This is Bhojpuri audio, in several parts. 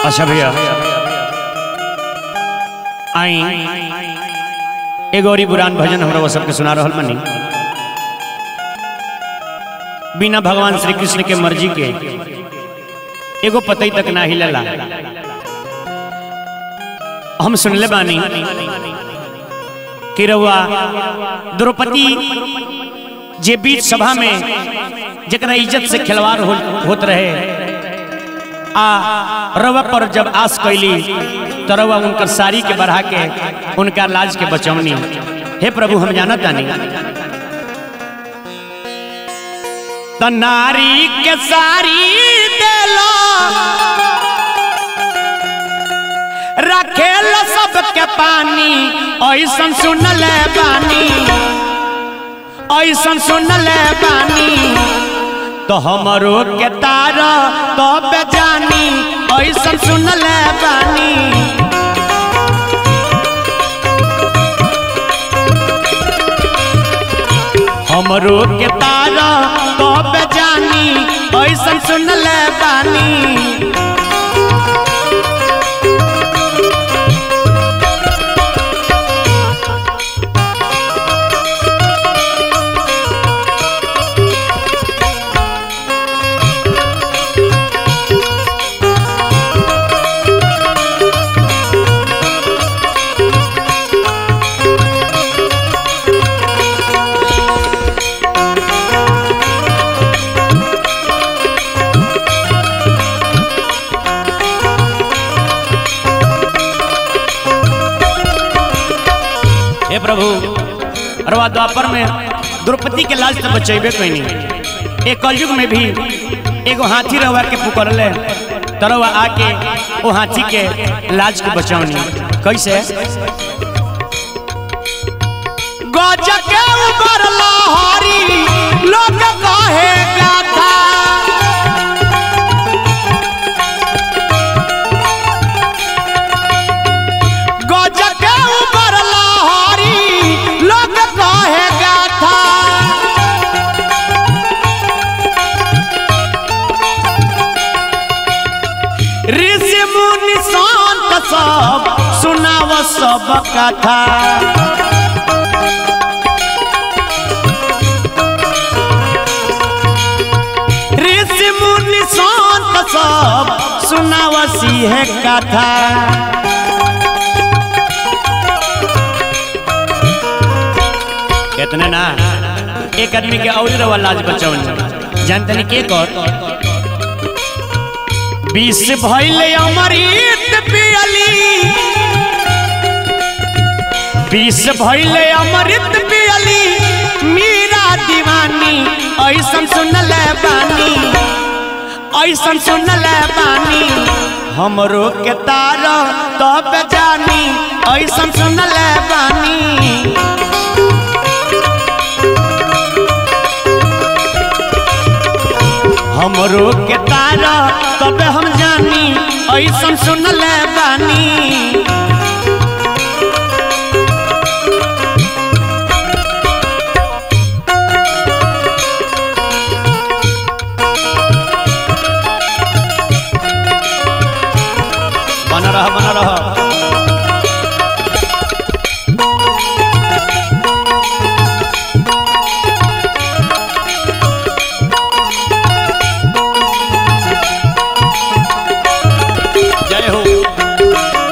अच्छा भैया आई एगो और पुरान भजन हमरा वो सबके सुना रहल बनी बिना भगवान श्री कृष्ण के मर्जी के एगो पतई तक ना हिलला हम सुनले बानी कि रउआ द्रौपदी जे बीच सभा में जरा इज्जत से खिलवाड़ हो, होत रहे आ रवा पर जब आस कैली तो रवा उनकर साड़ी के बढ़ा के उनका लाज के बचौनी हे प्रभु हम जाना तानी तो नारी के साड़ी देलो रखेल सबके पानी ऐसन सुनले बानी ऐसन सुनले बानी तो हमरो के तार तो बेजानी ऐसन सुनले बानी हमरो के तार तो बेजानी ऐसन सुनले बानी हे प्रभु अरवा द्वापर में द्रौपदी के लाज तो बचेबे कोई नहीं एक कलयुग में भी एगो हाथी रवा के पुकरले तरवा आके वो हाथी के लाज के बचौनी कैसे गज के ऊपर लहरी लोग कहे गाथा गज के ऊपर लहरी लोग कहे गाथा ऋषि मुनि संत सब सुनाव सब कथा ऋषि मुनि संत सब सुनाव सिंह कथा इतने ना एक आदमी के और रवा लाज बचौन जानते के कर बीस भैले अमृत पियली बीस भैले अमृत पियली मीरा दीवानी ऐसन सुनले बानी ऐसन सुनले बानी हमरो के तार तब जानी ऐसन सुनले बानी हमरो के तारा तब हम जानी ऐसन सुनले बानी बना रहा बना रहा जय हो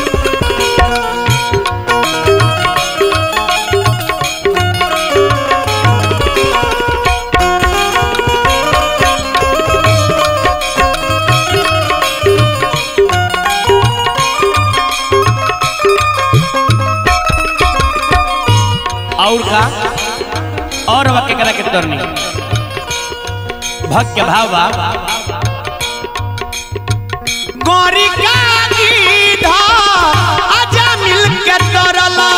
और का और वह केकरा के तरनी भक्त के भाव बा गौरी का गीधा आजा मिल के तरला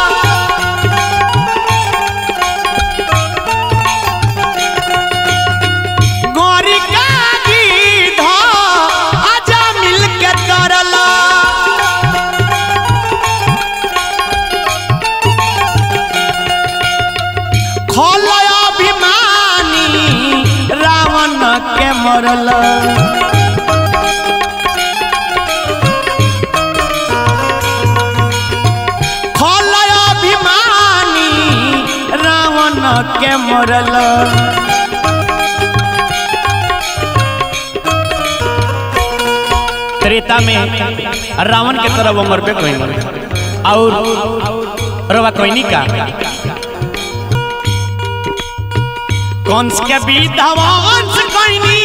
गौरी का गीधा आजा मिल के तरला खोल अभिमानी रावण के मरल मरल त्रेता में रावण के तरह वो मरबे कहीं और रवा कोई का कंस के विधवांस कोइनी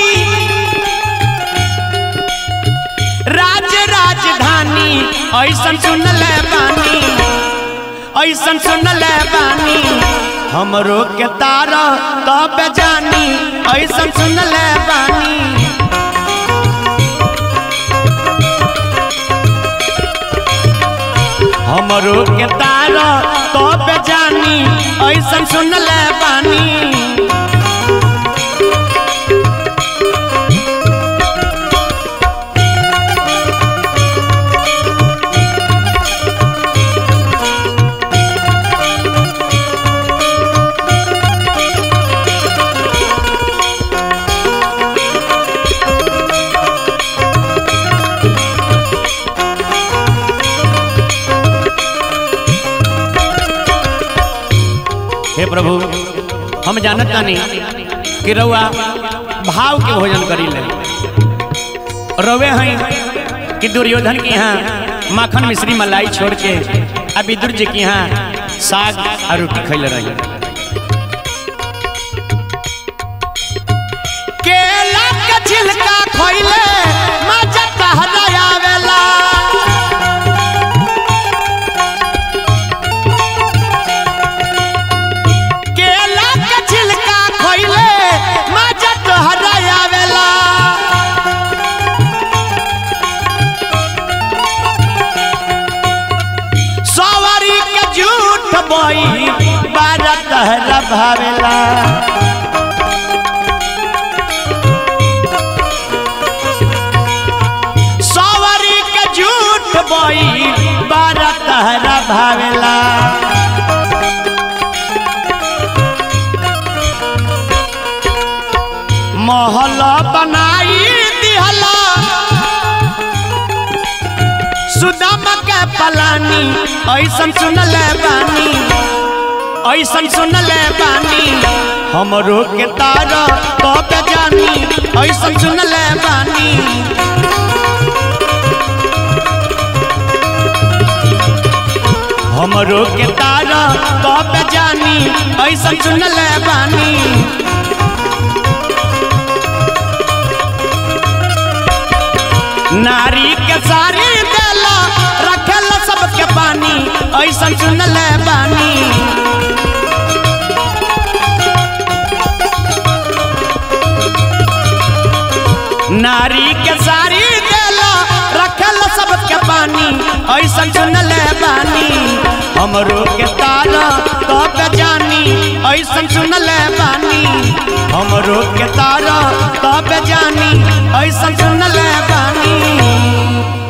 राज राजधानी ऐसन सुनले बानी ऐसन सुनले बानी हमरो के तार तब जानी ऐसन सुनले बानी हमरो के तार तब जानी ऐसन सुनले बानी हे प्रभु हम जानत तानी कि रउआ भाव के भोजन करी ले रवे हैं कि दुर्योधन के यहाँ माखन मिश्री मलाई छोड़ के आ विदुर जी के यहाँ साग और रोटी खैले रही केला के छिलका खइले मजा कहला आवेला केला के छिलका खइले मजा तोहरा आवेला सवारी के झूठ बोई बारा तहरा भावेला सवारी के झूठ बोई बारा तहरा भावेला महल बनाई दिहला सुदाम के पलानी ऐसन सुनले बानी ऐसन सुनले बानी हमरो के तार तब जानी ऐसन सुनले बानी हमरो के तार तब जानी ऐसन सुनले बानी नारी के सारी देला रखेल सबके पानी ऐसन सुनले बानी नारी के सारी देला रखेल सबके पानी ऐसन सुनले बानी हमरो के तारा तब जानी ऐसन सुनले बानी हमरो के तारा तब जानी ऐसन सुनले बानी